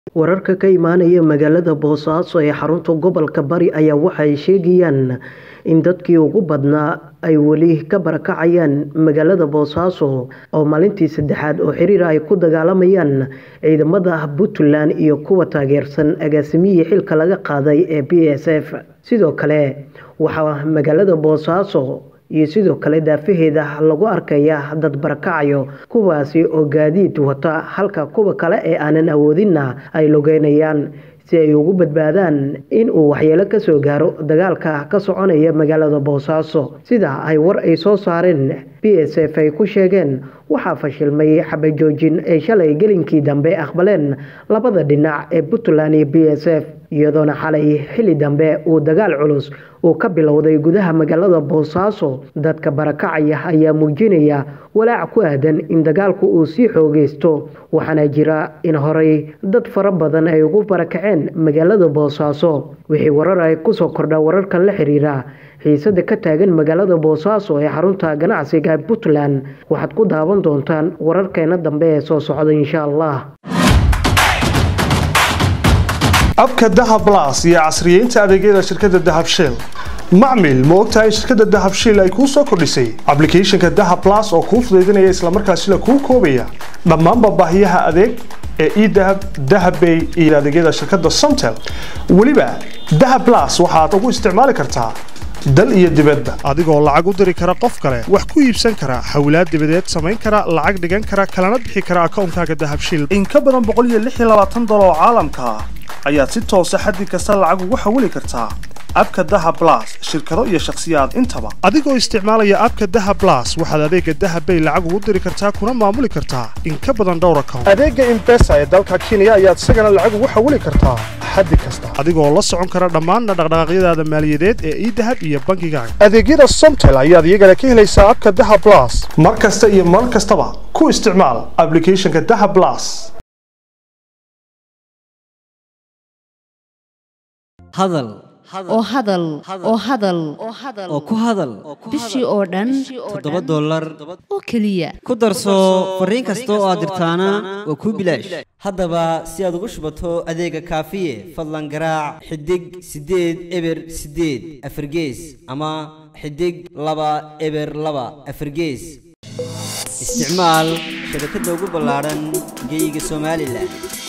wararka ka imaanaya magaalada boosaaso ee xarunta gobolka bari ayaa waxay sheegayaan in dadkii ugu badnaa ay weli ka barakacayaan magaalada boosaaso oo maalintii saddexaad oo xiriir ay ku dagaalamayaan ciidamada puntland iyo kuwa taageersan agaasimihii xilka laga qaaday ee b s f sidoo kale waxaa magaalada boosaaso iyo sidoo kale daafaheeda lagu arkaya dad barakacayo kuwaasi oo gaadiid wata halka kuwa kale ee aanan awoodinna ay logeynayaan si ay ugu badbaadaan in uu waxyeelo kasoo gaaro dagaalka ka soconaya magaalada boosaaso sida ay war ay soo saareen b s f ay ku sheegeen waxaa fashilmay xabajoojin ay shalay gelinkii dambe aqbaleen labada dhinac ee puntland iyo b s f iyadoona xalay xili dambe uu dagaal culus uu ka bilowday gudaha magaalada boosaaso dadka barakacaya ayaa muujinaya walaac ku aadan in dagaalku uu sii xoogeysto waxaana jira in horey dad fara badan ay ugu barakaceen magaalada boosaaso wixii warar ay kusoo kordha wararkan la xiriira xiisada ka taagan magaalada boosaaso ee xarunta ganacsiga puntland waxaad ku daawan doontaan wararkeena dambe ee soo socda insha allah abka dahab las iyo casriyeynta adeegyada shirkadda dahab shell macmil ma ogtahay shirkadda dahab shell ay kuu soo kordhisay ablicathonka dahab las oo kuu fudaydinaya islamarkaasila kuu koobaya dhammaanba baahiyaha adeeg ee edahab dahabbay iyo adeegyada shirkadda somtel weliba dahab las waxaad ugu isticmaali kartaa dal iyo dibadba adigoo lacag u diri kara qof kale wax ku iibsan kara xawlaad dibadeed samayn kara lacag dhigan kara kalana bixi kara akoonkaaga dahabshil in ka badan boqoliyoaaatan oo caalamka ah ayaad si toosa xaddi kasta lacag ugu xawili kartaa abka daha blas shirkado iyo shakhsiyaad intaba adigoo isticmaalaya abka daha blas waxaad adeega dahabbay lacag ugu diri kartaa kuna maamuli kartaa in ka badan dhowr account adeega imbesa ee dalka kenya ayaad isagana lacag ugu xawili kartaa xaddi kasta adigoo la socon kara dhammaanna dhaqdhaqaaqyadaada maaliyadeed ee idahab iyo bankigaaga adeegyada somtel ayaad iyagana ka helaysaa abka daha blas mar kasta iyo mar kastaba ku isticmaal ablicathonka daha blas hadal oo hadal oo hadal oo ku hadal bishii oo dhan toddoba dollar oo keliya ku darso fariin kasta oo aad dirtaana waa kuu bilaash haddaba si aad ugu shubato adeega kaafiye fadlan garaac xidig siddeed eber siddeed afargees ama xidig laba eber laba afargees isticmaal shabakadda ugu ballaadhan geyga somalilan